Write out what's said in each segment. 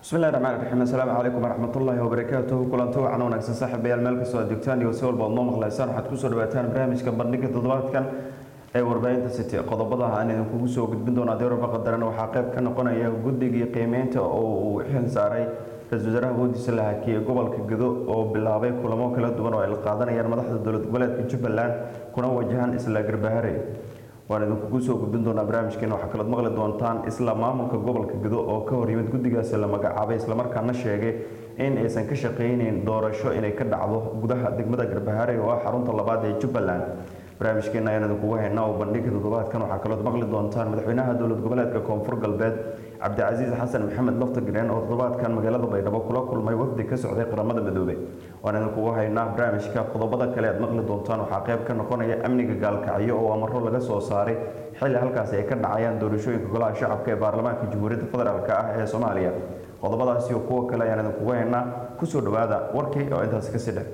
bismillahi raxmaan raxiim assalaamu calaykum waraxmatullaahi wabarakaatuhu kulanti wacan wanaagsan saaxiibayaal meel kastoo aad joogtaan iyo si walba aad noo maqlaysaan waxaad kusoo dhawaataan barnaamijka bandhiga toddobaadkan ee warbaahinta city qodobada aan idinkugu soo gudbin doona adeeraba qadaran waxaa qayb ka noqonaya guddigii qiimeynta oo uu xil saaray ra-isul wasaaraha woodiisa la hakiyey gobolka gado oo bilaabay kulamo kala duwan oo ay la qaadanayaan madaxda dowlad goboleedka jubbaland kuna wajahan isla garbahare waan idinkugu soo gudbin doonaa barnaamijkeena waxaa kalood maqli doontaan isla maamulka gobolka gado oo ka hor yimid guddigaasi la magacaabay islamarkaana sheegay in aysan ka shaqayneyn doorasho inay ka dhacdo gudaha degmada garbahare oo ah xarunta labaad ee jubbaland barnaamijkeena ayaan idinkugu haynaa oo bandhiga toddobaadkan waxaa kalood maqli doontaan madaxweynaha dowlad goboleedka koonfur galbeed cabdicasiis xasan maxamed laftagreen oo toddobaadkan magaalada baydhabo kula kulmay wafdi ka socday qaramada midoobey waan idinkugu haynaa barnaamijka qodobada kale aad maqli doontaan waxaa qayb ka noqonaya amniga gaalkacyo oo amaro laga soo saaray xilli halkaasi ay ka dhacayaan doorashooyinka golaha shacabka ee baarlamaanka jamhuuriyadda federaalk ah ee soomaaliya qodobadaasi iyo kuwo kale ayaan idinkugu haynaa kusoo dhawaada warkii oo intaasi kasii dhex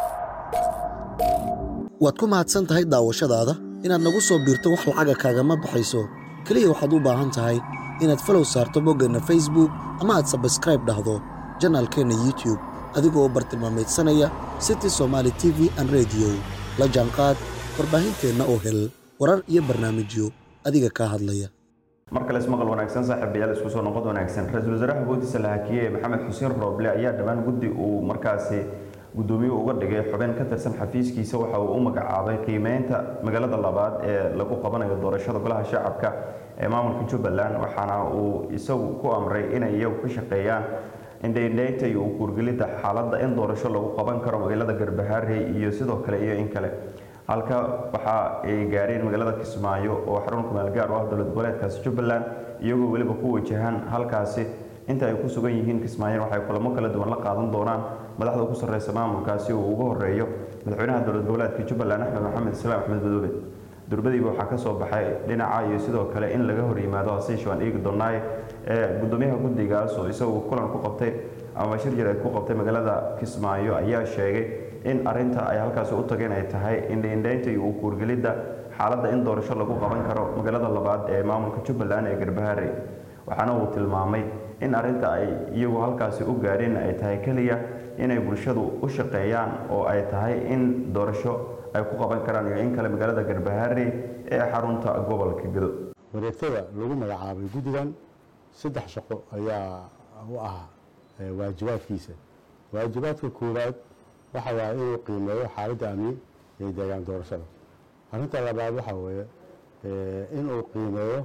waad ku mahadsan tahay daawashadaada inaad nagu soo biirto wax lacaga kaagama baxayso keliya waxaad u baahan tahay inaad falow saarto boggeenna facebook ama aad sabskraib dhahdo janaalkeenna youtube adigoo bartilmaamaydsanaya city somaali t v an rediyo la jaanqaad warbaahinteenna oo hel warar iyo barnaamijyo adiga kaa hadlaya mar kale ismaqal wanaagsan saaxiibayaal isku soo noqod wanaagsan ra-iisul wasaaraha woodiisa la hakiyey maxamed xuseen rooble ayaa dhammaan guddi uu markaasi gudoomiye uga dhigay xubin ka tirsan xafiiskiisa waxa uu u magacaabay qiimeynta magaalada labaad ee lagu qabanayo doorashada golaha shacabka ee maamulka jubbaland waxaana uu isagu ku amray inay iyagu ka shaqeeyaan indhaindhaynta iyo u kuurgelidda xaaladda in doorasho lagu qaban karo magaalada garbaharey iyo sidoo kale iyo in kale halka waxa ay gaareen magaalada kismaayo oo xarun kumaalgaar u ah dowlad goboleedkaasi jubbaland iyagoo weliba ku wajahaan halkaasi inta ay ku sugan yihiin kismaayo waxay kulamo kala duwan la qaadan doonaan madaxda ugu sarreysa maamulkaasi uu ugu horeeyo madaxweynaha dowlad goboleedka jubbaland axmed maxamed islaam axmed madoobe durbadiiba waxaa ka soo baxay dhinaca iyo sidoo kale in laga hor yimaado hasiish waan eegi doonaaye ee gudoomiyaha guddigaas oo isagu kulan ku qabtay ama shir jir ay ku qabtay magaalada kismaayo ayaa sheegay in arinta ay halkaasi u tageen ay tahay indhaindhaynta iyo u kuurgelidda xaaladda in doorasho lagu qaban karo magaalada labaad ee maamulka jubbaland ee garbahare waxaana uu tilmaamay in arinta ay iyagu halkaasi u gaadheen ay tahay keliya inay bulshadu u shaqeeyaan oo ay tahay in doorasho ay ku qaban karaan iyo in kale magaalada garbahare ee xarunta gobolka gado wareegtada lagu magacaabay guddigan saddex shaqo ayaa u ah waajibaadkiisa waajibaadka koowaad waxa waaye inuu qiimeeyo xaaladda amni ee deegaan doorashada arrinta labaad waxa weeye inuu qiimeeyo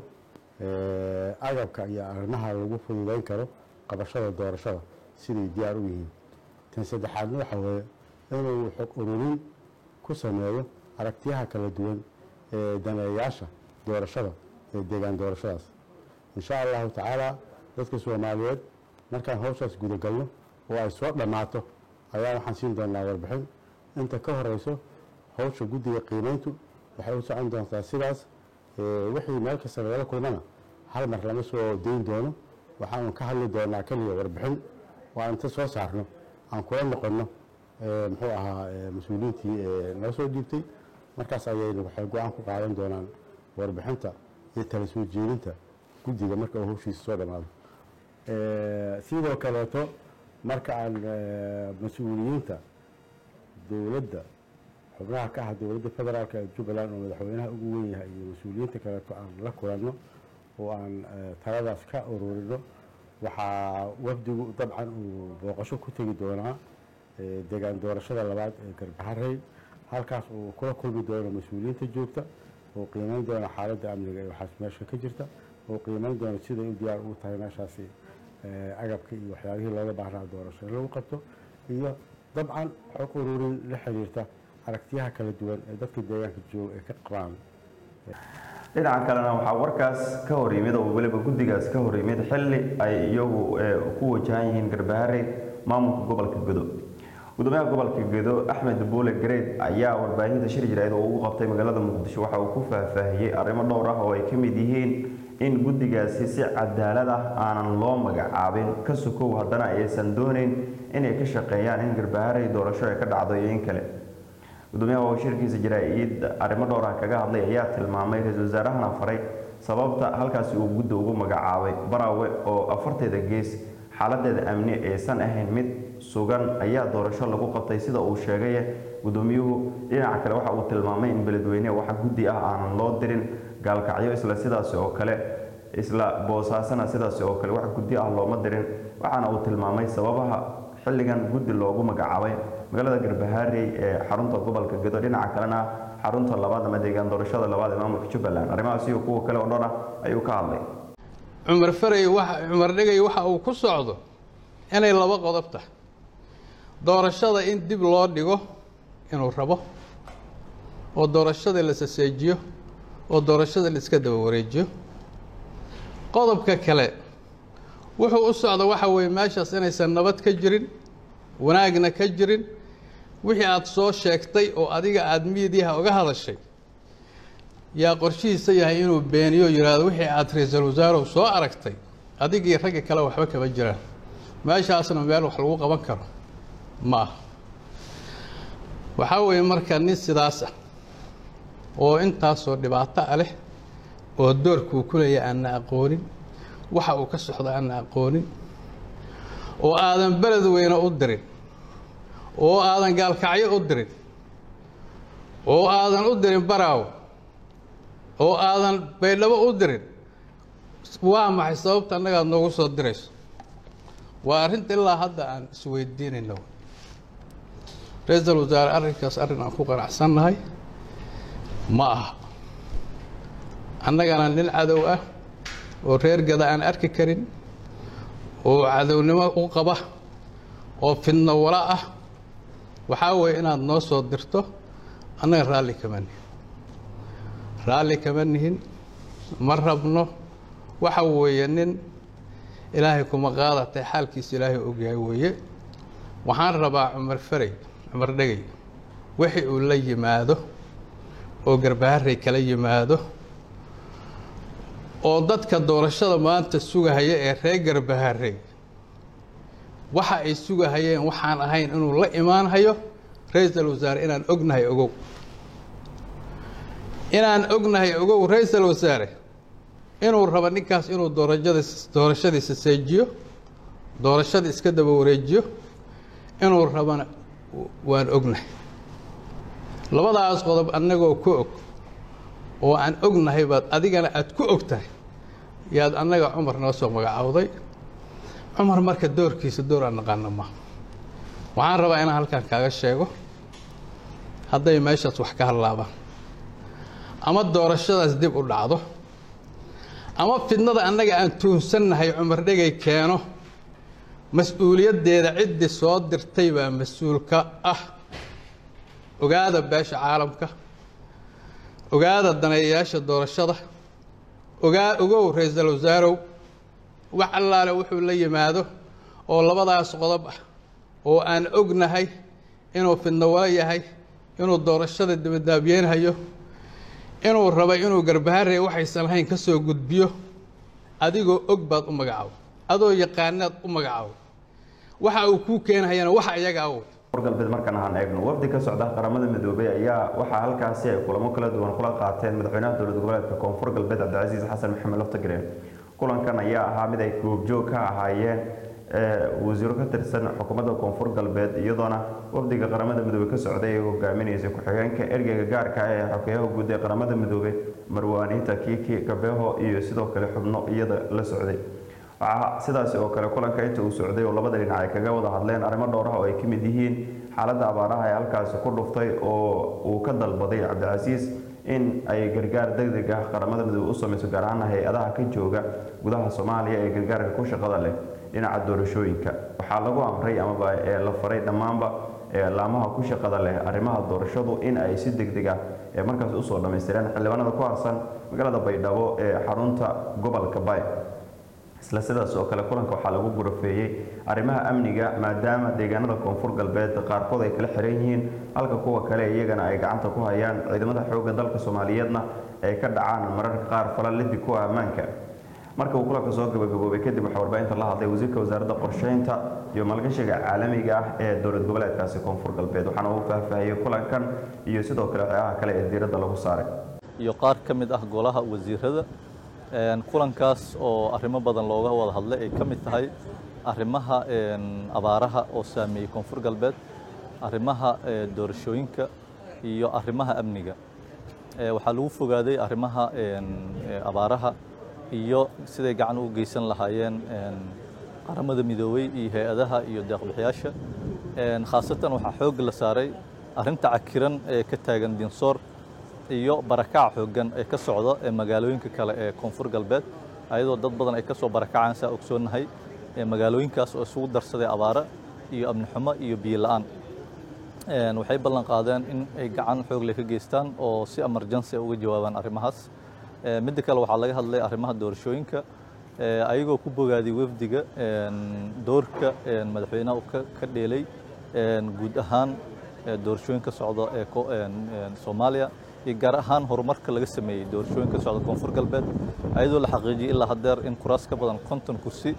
agabka iyo arrimaha lagu fududeyn karo qabashada doorashada siday diyaar u yihiin tan saddexaadna waxa weeye inuu xog ururin ku sameeyo aragtiyaha kala duwan ee daneeyaasha doorashada ee deegaan doorashadaas insha allahu tacaala dadka soomaaliyeed markaan hawshaas gudagalno oo ay soo dhammaato ayaa waxaan siin doonaa warbixin inta ka horeyso hawsha guddiga qiimeyntu waxay u socon doontaa sidaas wixii meel kasta lagala kulmana hal mar lama soo dayn doono waxaanu ka hadli doonaa keliya warbixin oo aan inta soo saarno aan kula noqonno muxuu ahaa mas-uuliyiintii nala soo dhiibtay markaas ayaynu waxay go-aan ku qaadan doonaan warbixinta iyo tala soo jeedinta guddiga marka uu hawshiisa soo dhammaado sidoo kaleeto marka aan mas-uuliyiinta dowladda xubnaha ka ah dowladda federaalk ee jubbaland oo madaxweynaha ugu weyn yahay iyo mas-uuliyiinta kaleeto aan la kulanno oo aan taladaas ka ururino waxaa wafdigu dabcan uu booqasho ku tegi doonaa deegaan doorashada labaad ee garbaharey halkaas uu kula kulmi doono mas-uuliyiinta joogta oo qiimeyn doona xaaladda amniga ee waxaas meesha ka jirta oo qiimeyn doona siday u diyaar ugu tahay meeshaasi agabka iyo waxyaabihii looga baahnaa doorasho in lagu qabto iyo dabcan xog ururin la xiriirta aragtiyaha kala duwan ee dadka deegaanka jooga ay ka qabaan dhinaca kalena waxaa warkaas ka hor yimid oo weliba guddigaas ka hor yimid xilli ay iyagu ku wajahan yihiin garbahare maamulka gobolka gado gudoomiyaha gobolka gado axmed buule gareed ayaa warbaahinta shir jireed oo ugu qabtay magaalada muqdisho waxa uu ku faahfaahiyey arrimo dhowr ah oo ay ka mid yihiin in guddigaasi si cadaalad ah aanan loo magacaabin ka sukow haddana aysan dooneyn inay ka shaqeeyaan in garbahare doorasho ay ka dhacdo iyo in kale gudoomiyaha oo shirkiisa jaraa-id arrimo dhowr ah kaga hadlay ayaa tilmaamay ra-iisul wasaarahana faray sababta halkaasi uu gudda ugu magacaabay baraawe oo afarteeda gees xaaladeeda amni aysan ahayn mid sugan ayaa doorasho lagu qabtay sida uu sheegay gudoomiyuhu dhinaca kale waxa uu tilmaamay in beledweyne waxa guddi ah aanan loo dirin gaalkacyo isla sidaasi oo kale isla boosaasana sidaasi oo kale wax guddi ah looma dirin waxaana uu tilmaamay sababaha xilligan guddi loogu magacaabay magaalada garbahaarey ee xarunta gobolka gedo dhinaca kalena xarunta labaad ama deegaan doorashada labaad ee maamulka jubbaland arrimahaas iyo kuwa kale oo dhan ah ayuu ka hadlay cumar farey waxa cumar dhegay waxa uu ku socdo inay laba qodob tahay doorashada in dib loo dhigo inuu rabo oo doorashada la saseejiyo oo doorashada la iska daba wareejiyo qodobka kale wuxuu u socda waxa weeye meeshaas inaysan nabad ka jirin wanaagna ka jirin wixii aada soo sheegtay oo adiga aada miidiyaha uga hadashay yaa qorshihiisa yahay inuu beeniyo yidhaahdo wixii aada ra-iisul wasaarow soo aragtay adigii ragga kale waxba kama jiraan meeshaasna meel wax lagu qaban karo ma aha waxaa weeye marka nin sidaas ah oo intaasoo dhibaato ah leh oo doorkuu ku leeya aanna aqoonin waxa uu ka socdo aanna aqoonin oo aadan beled weyne u dirin oo aadan gaalkacyo u dirin oo aadan u dirin baraawo oo aadan baydhabo u dirin waa maxay sababta annagaad noogu soo dirayso waa arrinta ilaa hadda aan isweydiinayno ra-iisul wasaare arrinkaas arrin aan ku qanacsannahay ma aha annagana nin cadow ah oo reer gada aan arki karin oo cadownimo u qaba oo fidno wala ah waxaa weeye inaad noo soo dirto annaga raalli kama nihin raalli kama nihin ma rabno waxa weeye nin ilaahay kuma qaadatay xaalkiisa ilaahay ogyahay weeye waxaan rabaa cumar farey cumar dhegay wixii uu la yimaado oo garbaharey kala yimaado oo dadka doorashada maanta sugahaya ee reer garbaharey waxa ay sugahayeen waxaan ahayn inuu la imaanhayo ra-iisul wasaare inaan ognahay ogow inaan ognahay ogow ra-iisul wasaare inuu rabo ninkaas inuu doorashada doorashadiisa seejiyo doorashada iska daba wareejiyo inuu rabana waan ognahay labadaas qodob annagoo ku og oo aan ognahay baad adigana aada ku og tahay yaad annaga cumar noo soo magacaawday cumar marka doorkiisa door aan naqaano ma waxaan rabaa inaan halkan kaaga sheego hadday meeshaas wax ka hadlaabaan ama doorashadaas dib u dhacdo ama fidnada annaga aan tuunsannahay cumar dhegay keeno mas-uuliyaddeeda ciddii soo dirtay baa mas-uulka ah ogaada beesha caalamka ogaada daneeyayaasha doorashada ogaa ogow ra-iisul wasaarow wax allaale wuxuu la yimaado oo labadaas qodob ah oo aan ognahay inuu fidno wala yahay inuu doorashada dibadaabyeenhayo inuu rabo inuu garbaharey waxaysan lahayn ka soo gudbiyo adigoo og baad u magacaabo adoo yaqaanaad u magacaabo waxa uu kuu keenhayana waxa iyaga awood galbeed markaan ahaan eegno wafdi ka socda qaramada midoobay ayaa waxaa halkaasi ay kulamo kala duwan kula qaateen madaxweynaha dowlad goboleedka koonfur galbeed cabdicasiis xasan maxamed laftagreen kulankan ayaa ahaa mid ay goobjoog ka ahaayeen wasiiro ka tirsan xukuumadda koonfur galbeed iyadoona wafdiga qaramada midoobey ka socday ay hogaaminaysay ku-xigeenka ergeyga gaarka ee xogeyaha guud ee qaramada midoobey marwaaniinta kiiki gabeho iyo sidoo kale xubno iyada la socday waxaa sidaasi oo kale kulanka inta uu socday oo labada dhinac ay kaga wada hadleen arrimo dhowr ah oo ay ka mid yihiin xaaladda abaaraha ee halkaasi ku dhuftay oo uu ka dalbaday cabdicasiis in ay gargaar degdeg ah qaramada midoobe u sameyso gaar ahaan hay-adaha ka jooga gudaha soomaaliya ee gargaarka ku shaqada leh dhinaca doorashooyinka waxaa lagu amray amaba ee la faray dhammaanba laamaha ku shaqada leh arrimaha doorashadu in ay si degdeg ah ee markaas usoo dhammaystireen xildhibaanada ku harsan magaalada baydhabo ee xarunta gobolka bay isla sidaas oo kale kulanka waxaa lagu gurafeeyey arrimaha amniga maadaama deegaanada koonfur galbeed qaarkood ay kala xiran yihiin halka kuwa kale iyagana ay gacanta ku hayaan ciidamada xoogga dalka soomaaliyeedna ay ka dhacaan mararka qaar fala lidi ku ah ammaanka marka uu kulanka soo gabagaboobay kadib waxaa warbaahinta la hadlay wasiirka wasaaradda qorsheynta iyo maalgashiga caalamiga ah ee dowlad goboleedkaasi koonfur galbeed waxaana uu faahfaahiyey kulankan iyo sidoo kale waxyaabaha kale ee diiradda lagu saaray iyo qaar ka mid ah golaha wasiirada kulankaas oo arrimo badan looga wada hadlay ay ka mid tahay arrimaha abaaraha oo saameeyey koonfur galbeed arrimaha doorashooyinka iyo arrimaha amniga waxaa lagu fogaaday arrimaha abaaraha iyo siday gacan u geysan lahaayeen qaramada midoobey iyo hay-adaha iyo deeqbixiyaasha khaasatan waxaa xoog la saaray arrinta cakiran ee ka taagan dinsoor iyo barakaca xooggan ee ka socda ee magaalooyinka kale ee koonfur galbeed ayadoo dad badan ay ka soo barakacaan saa ogsoonnahay magaalooyinkaas oo isugu darsaday abaara iyo amni xumo iyo biyo la'aan waxay ballan qaadeen in ay gacan xoog leh ka geystaan oo si emergency uga jawaabaan arrimahaas midda kale waxaa laga hadlay arrimaha doorashooyinka ayagoo ku bogaaday wafdiga doorka madaxweynaha uu ka dheelay guud ahaan doorashooyinka socda ee soomaaliya iyo gaar ahaan horumarka laga sameeyey doorashooyinka socda koonfur galbeed ayadoo la xaqiijiyey ilaa haddeer in kuraas ka badan konton kursi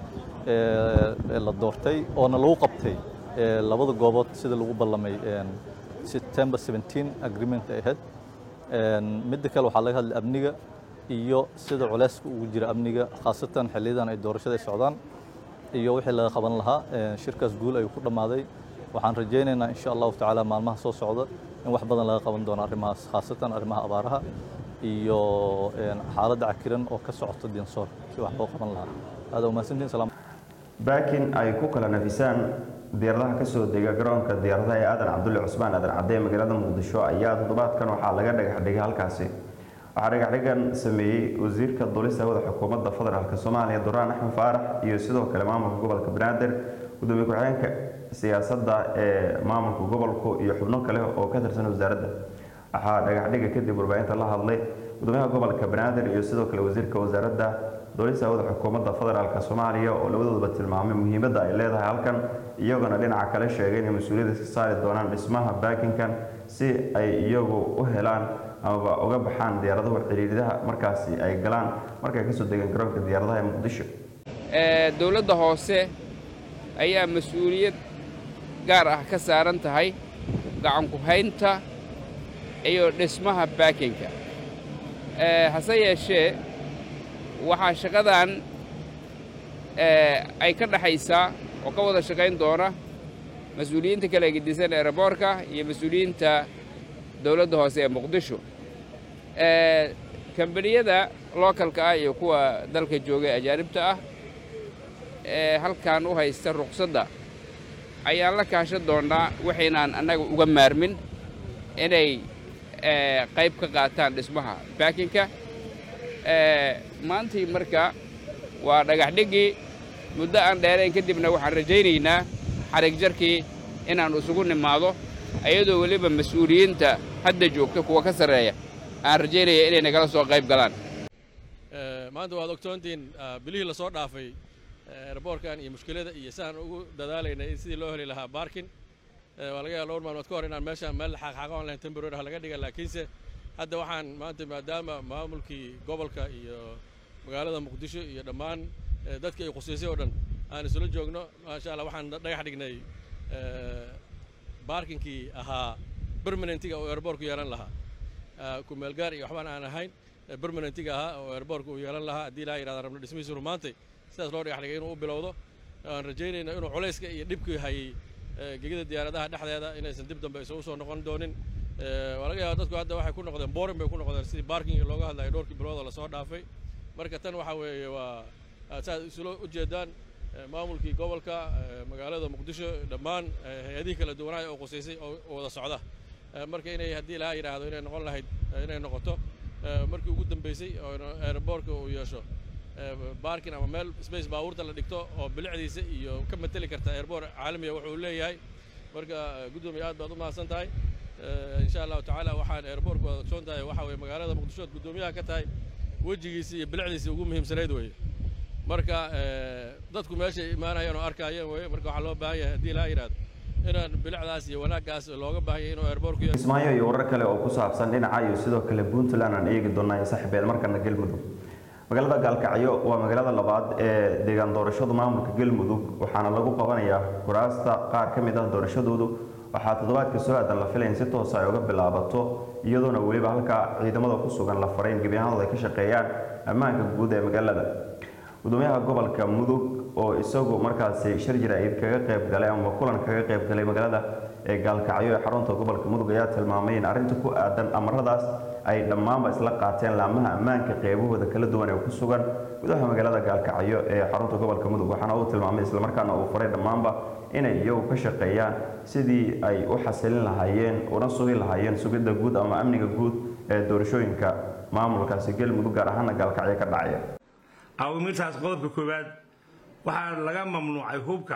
la doortay oona lagu qabtay labada goobood sida lagu ballamay september 17 agreement ay ahayd midda kale waxaa laga hadlay amniga iyo sida culeyska ugu jira amniga khaasatan xiliyadan ay doorashada ay socdaan iyo wixii laga qaban lahaa shirkaas guul ayuu ku dhammaaday waxaan rajaynaynaa insha allahu tacaala maalmaha soo socda in wax badan laga qaban doono arrimahaas khaasatan arrimaha abaaraha iyo xaaladda cakiran oo ka socota dinsoor si wax loo qaban lahaa aada umahadsantiin salaam baakin ay ku kala nafisaan diyaaradaha ka soo dega garoonka diyaaradaha ee aadan cabdulle cusmaan aadan cadde ee magaalada muqdisho ayaa toddobaadkan waxaa laga dhagax dhigay halkaasi waxaa dhagaxdhigan sameeyey wasiirka duulista hawada xukuumadda federaalk soomaaliya duraan axmed faarax iyo sidoo kale maamulka gobolka banaadir gudoomiye ku-xigeenka siyaasadda ee maamulka gobolku iyo xubno kale oo ka tirsan wasaaradda waxaa dhagaxdhiga kadib warbaahinta la hadlay gudoomiyaha gobolka banaadir iyo sidoo kale wasiirka wasaaradda duulista hawada xukuumadda federaalk soomaaliya oo labadooduba tilmaamay muhiimadda ay leedahay halkan iyagona dhinaca kale sheegay inay mas-uuliyadda iska saari doonaan dhismaha baakinkan si ay iyagu u helaan amaba uga baxaan diyaaradahu ciriiridaha markaasi ay galaan markay kasoo degaan garoonka diyaaradaha ee muqdisho dowladda hoose ayaa mas-uuliyad gaar ah ka saaran tahay gacanku haynta iyo dhismaha baakinka hase yeeshee waxaa shaqadan ay ka dhexaysaa oo ka wada shaqayn doona mas-uuliyiinta kala gedisan eeraboorka iyo mas-uuliyiinta dowladda hoose ee muqdisho kambaniyada lookalka ah iyo kuwa dalka jooga ajaanibta ah ee halkan u haysta ruqsadda ayaan la kaashan doonnaa waxaynaan annaga uga maarmin inay qayb ka qaataan dhismaha baakinka maantii marka waa dhagaxdhiggii muddo aan dheerayn kadibna waxaan rajaynaynaa xarig jarkii inaan isugu nimaado ayadoo weliba mas-uuliyiinta hadda joogta kuwa ka sarreeya aan rajaynaya inay nagala soo qayb galaan maanta waad ogtoontiin bilihii la soo dhaafay eraboorkan iyo mushkilada iyo sidaan ugu dadaalaynay in sidii loo heli lahaa baarkin waa laga yaaba dhowr maalmood ka hor inaan meeshaan meel xaaqxaaqoon lahayn temporary ah laga dhiga laakiinse hadda waxaan maanta maadaama maamulkii gobolka iyo magaalada muqdisho iyo dhammaan dadkii ay khusiisay oo dhan aan isula joogno maasha allah waxaan dhagax dhignay baarkinkii ahaa permanentiga oo airborku yeelan lahaa kumeelgaar iyo waxbaan aan ahayn permanentiga ahaa oo airborku uu yeelan lahaa haddii ilaa yidhahda rabno dhismihiisu rumaantay sidaas loo dhagax dhigay inuu u bilowdo aan rajaynayno inuu culayska iyo dhibkii hayay gegida diyaaradaha dhexdeeda inaysan dib dambe isa usoo noqon doonin waa laga yaaba dadku hadda waxay ku noqdeen boring bay ku noqdeen sidii baarkinga looga hadlayo dhowrkii biloodoo lasoo dhaafay marka tan waxaa weeye waa saaad isula ujeedaan maamulkii gobolka magaalada muqdisho dhammaan hay-adihii kala duwanaayo oo qusaysay oo wada socda marka inay haddii lahaa yidhaahdo inay noqon lahayd inay noqoto markii ugu dambeysay oo airbortka uu yeesho baarkin ama meel space baabuurta la dhigto oo bilicdiisa iyo ka mateli karta airbor caalamiga wuxuu leeyahay marka guddoomiya aad baad u mahadsan tahay insha allahu tacaala waxaan airbortka wada ogsoon tahay waxa weye magaalada muqdisho ood guddoomiyaha ka tahay wejigiisa iyo bilicdiisa ugu muhiimsanayd weeye marka dadku meeshay imaanayeen oo arkaayeen weye marka waxaa loo baahan yahay haddii laa yidhahdo inaan bilicdaas iyo wanaaggaas looga baahan yahay inuu airbortku yeesho kismaayo iyo warar kale oo ku saabsan dhinaca iyo sidoo kale puntland aan eegi doonaa ee saaxiibeel markana galmudug magaalada gaalkacyo waa magaalada labaad ee deegaan doorashadu maamulka galmudug waxaana lagu qabanayaa kuraasta qaar ka mid ah doorashadoodu waxaa toddobaadka soo aadan la filayn si toosa ay uga bilaabato iyadoona weliba halkaa ciidamada ku sugan la faray in gebi ahaanooda ay ka shaqeeyaan ammaanka guud ee magaalada gudoomiyaha gobolka mudug oo isagu markaasi shir jaraa'id kaga qayb galay ama kulan kaga qayb galay magaalada ee gaalkacyo ee xarunta gobolka mudug ayaa tilmaamay in arrinta ku aadan amaradaas ay dhammaanba isla qaateen laamaha ammaanka qeybahooda kala duwan ee ku sugan gudaha magaalada gaalkacyo ee xarunta gobolka mudug waxaana uu tilmaamay islamarkaana uu faray dhammaanba inay iyagu ka shaqeeyaan sidii ay u xasilin lahaayeen una sugi lahaayeen sugidda guud ama amniga guud ee doorashooyinka maamulkaasi galmudug gaar ahaana gaalkacyo ka dhacaya awaamirtaas qodobka koowaad waxaa laga mamnuucay hubka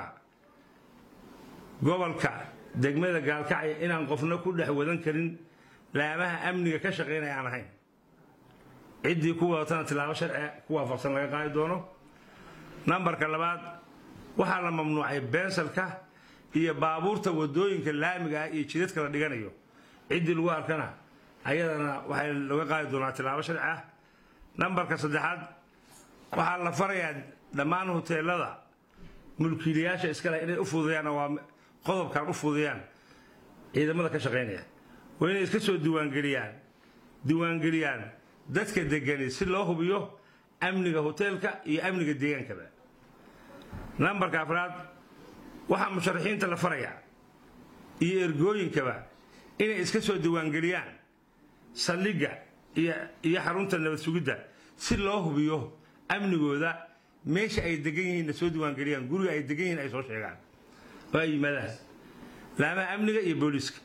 gobolka degmada gaalkacyo inaan qofna ku dhex wadan karin laamaha amniga ka shaqaynaya aan ahayn ciddii ku wadatana tilaabo sharci ku waafaqsan laga qaadi doono nambarka labaad waxaa la mamnuucay beensalka iyo baabuurta wadooyinka laamiga ah iyo jidadka la dhiganayo ciddii lagu arkana ayadana waxay laga qaadi doonaa tilaabo sharci ah nambarka saddexaad waxaa la farayaa dhammaan huteelada mulkiilayaasha iskale inay u fududeeyaan waa qodobkan u fududeeyaan ciidamada ka shaqaynaya waa inay iska soo diiwaangeliyaan diiwaangeliyaan dadka degani si loo hubiyo amniga hoteelka iyo amniga deegaankaba nambarka afraad waxaa musharaxiinta la farayaa iyo ergooyinkaba inay iska soo diiwaangeliyaan saldhigga iyo xarunta nabad sugidda si loo hubiyo amnigooda meesha ay degan yihiinna soo diiwaangeliyaan guriga ay degan yihiin ay soo sheegaan oo ay yimaadaan laamaha amniga iyo booliiska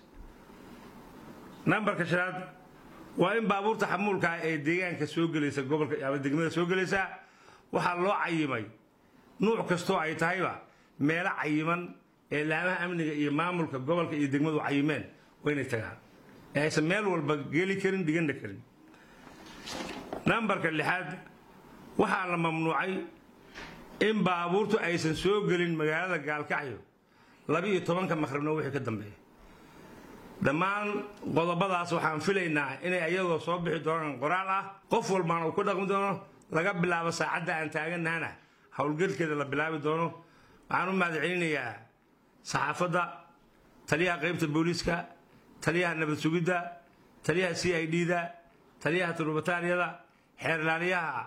nambarka shanaad waa in baabuurta xamuulka ah ee deegaanka soo gelaysa gobolka ama degmada soo gelaysa waxaa loo cayimay nuuc kastoo ay tahayba meelo cayiman ee laamaha amniga iyo maamulka gobolka iyo degmadu cayimeen waa inay tagaan ee aysan meel walba geli karin dhiganna karin nambarka lixaad waxaa la mamnuucay in baabuurtu aysan soo gelin magaalada gaalkacyo labiiyo tobanka maqribna wixii ka dambeeya dhammaan qodobadaas waxaan filaynaa inay ayagoo soo bixi doonaan qoraal ah qof walbaana uu ku dhaqmi doono laga bilaabo saacadda aan taaganahana howlgelkeeda la bilaabi doono waxaan u mahad celinayaa saxaafadda taliyaha qaybta booliiska taliyaha nabad sugidda taliyaha c i d da taliyaha turubataaniyada xeerlaaliyaha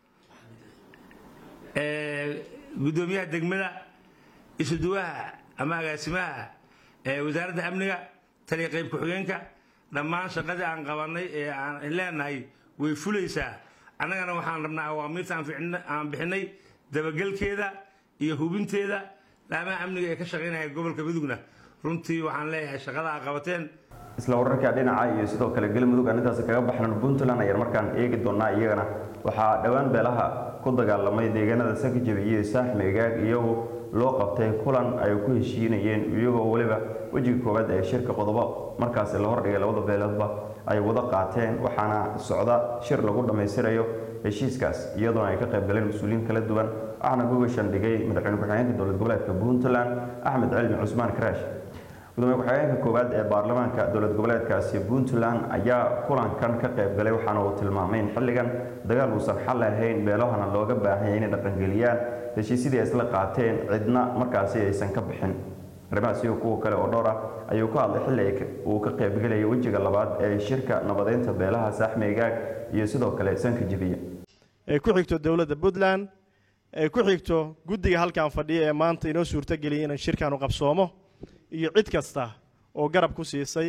gudoomiyaha degmada isuduwaha ama agaasimaha wasaaradda amniga taliya qayb ku-xigeenka dhammaan shaqadii aan qabanay ee aan leenahay way fulaysaa annagana waxaan rabnaa awaamiirta aan bixinay dabagelkeeda iyo hubinteeda laamaha amniga ee ka shaqaynaya gobolka mudugna runtii waxaan leeyahay shaqada a qabateen isla wararka dhinaca iyo sidoo kale galmudug aan intaasi kaga baxnan puntland ayaan markaan eegi doonaa iyagana waxaa dhowaan beelaha ku dagaalamay deegaanada sakajab iyo saaxmi egaag iyagu loo qabtay kulan ay ku heshiinayeen iyagoo weliba wejiga koowaad ee shirka qodobo markaasi la hordhigay labada beeloodba ay wada qaateen waxaana socda shir lagu dhammaystirayo heshiiskaas iyadoona ay ka qayb galeen mas-uuliyiin kala duwan waxaana gogashan dhigay madaxweyne ku-xigeenka dowlad goboleedka puntland axmed cilmi cusmaan karaash gudoomiye ku-xigeenka koowaad ee baarlamaanka dowlad goboleedkaasi puntland ayaa kulankan ka qayb galay waxaana uu tilmaamay in xilligan dagaal uusan xal ahayn beelahana looga baahanyay inay dhaqangeliyaan heshiisyadii ay isla qaateen cidna markaasi aysan ka bixin arrimahaas iyo kuwa kale oo dhowr ah ayuu ka hadlay xilli uu ka qaybgalayay wejiga labaad ee shirka nabadeynta beelaha saaxmi egaag iyo sidoo kale sanka jibiya ay ku xigto dowladda puntland ay ku xigto guddiga halkan fadhiya ee maanta inoo suurtageliyay inaan shirkaanu qabsoomo iyo cid kasta oo garab ku siisay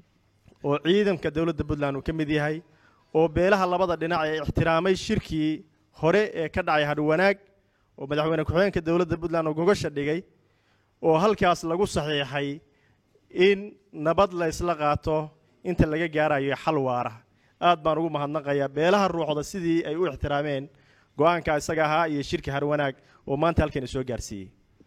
oo ciidanka dowladda puntland uu ka mid yahay oo beelaha labada dhinac ee ixtiraamay shirkii hore ee ka dhacay hadhwanaag oo madaxweyne ku-xigeenka dowladda puntland oo gogasha dhigay oo halkaas lagu saxiixay in nabad la ysla qaato inta laga gaarayo xal waara aad baan ugu mahadnaqayaa beelaha ruuxda sidii ay u ixtiraameen go-aanka isaga ahaa iyo shirka harwanaag oo maanta halkan soo gaarsiiyey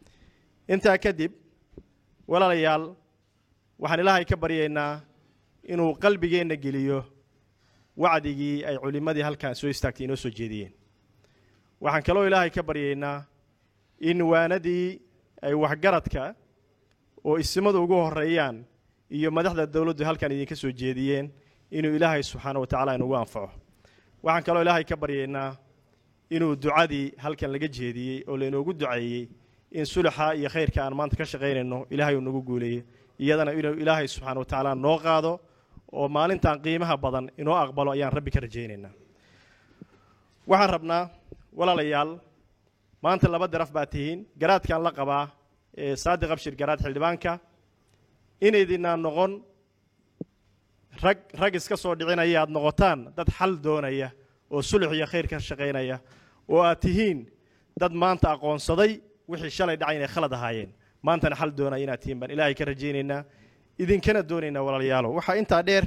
intaa kadib walaalayaal waxaan ilaahay ka baryaynaa inuu qalbigeenna geliyo wacdigii ay culimmadii halkan soo istaagtay inoo soo jeediyeen waxaan kaloo ilaahay ka baryaynaa in waanadii ay waxgaradka oo isimadu ugu horreeyaan iyo madaxda dowladdu halkan idinka soo jeediyeen inuu ilaahay subxaana wa tacaala inugu anfaco waxaan kaloo ilaahay ka baryaynaa inuu ducadii halkan laga jeediyey oo lainoogu duceeyey in sulaxa iyo khayrka aan maanta ka shaqaynayno ilaahay uu nagu guuleeyo iyadana inuu ilaahay subxaana wa tacaala noo qaado oo maalintan qiimaha badan inoo aqbalo ayaan rabbi ka rajaynaynaa waxaan rabnaa walaalayaal maanta laba daraf baa tihiin garaadkaan la qabaa ee saadiq abshir garaad xildhibaanka inaydinaan noqon rag rag iska soo dhicinaya aad noqotaan dad xal doonaya oo sulux iyo khayr ka shaqaynaya oo aad tihiin dad maanta aqoonsaday wixii shalay dhacay inay khalad ahaayeen maantana xal doonaya inaad tihiin baan ilaahay ka rajaynaynaa idinkana doonaynaa walaalayaalo waxaa intaa dheer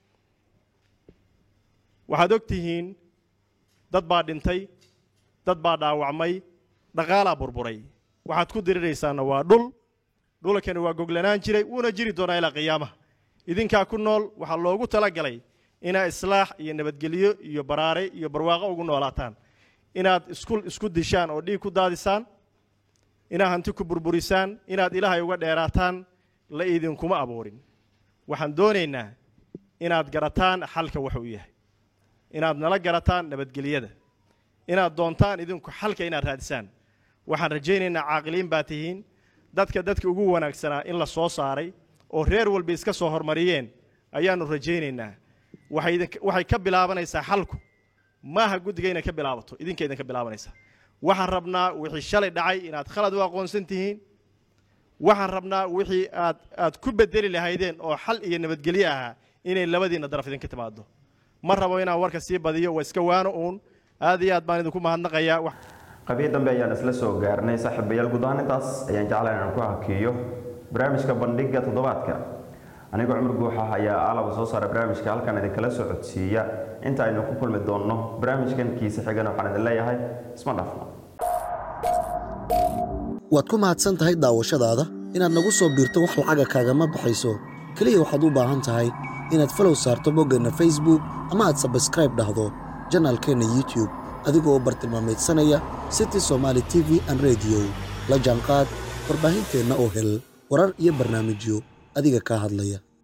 waxaad og tihiin dad baa dhintay dad baa dhaawacmay dhaqaalaa burburay waxaad ku diriraysaana waa dhul dhulkani waa goglanaan jiray wuuna jiri doonaa ilaa qiyaamaha idinkaa ku nool waxaa loogu talagalay inaad islaax iyo nabadgelyo iyo baraare iyo barwaaqo ugu noolaataan inaad isku isku dishaan oo dhiig ku daadisaan inaad hanti ku burburisaan inaad ilaahay uga dheeraataan la idinkuma abuurin waxaan doonaynaa inaad garataan xalka waxa uu yahay inaad nala garataan nabadgelyada inaad doontaan idinku xalka inaad raadisaan waxaan rajaynaynaa caaqiliin baa tihiin dadka dadka ugu wanaagsanaa in la soo saaray oo reer walba iska soo hormariyeen ayaannu rajaynaynaa waxay idin- waxay ka bilaabanaysaa xalku maaha guddiga inay ka bilaabato idinka idinka bilaabanaysaa waxaan rabnaa wixii shalay dhacay inaad khalad u aqoonsan tihiin waxaan rabnaa wixii aad aad ku bedeli lahaydeen oo xal iyo nabadgelyo ahaa inay labadiinna daraf idinka timaado ma rabo inaan warka sii badiyo waa iska waano uun aad iyo aad baan idinku mahadnaqayaa wax qabiil dambe ayaan isla soo gaarnay saaxiibayaal guud ahaan intaas ayaan jeclahay inaan ku hakiyo barnaamijka bandhiga toddobaadka anigoo cumar guuxa ayaa aalaba soo saara barnaamijka halkan idinkala soo codsiiya inta aynu ku kulmi doonno barnaamijkan kiisa xigana waxaan idin leeyahay isma dhaafno waad ku mahadsan tahay daawashadaada inaad nagu soo biirto wax lacaga kaagama baxayso keliya waxaad u baahan tahay inaad falow saarto boggeenna facebook ama aad sabskraib dhahdo janaalkeenna youtube adigoo bartilmaameedsanaya city somaali t v an radio la jaanqaad warbaahinteenna oo hel warar iyo barnaamijyo adiga kaa hadlaya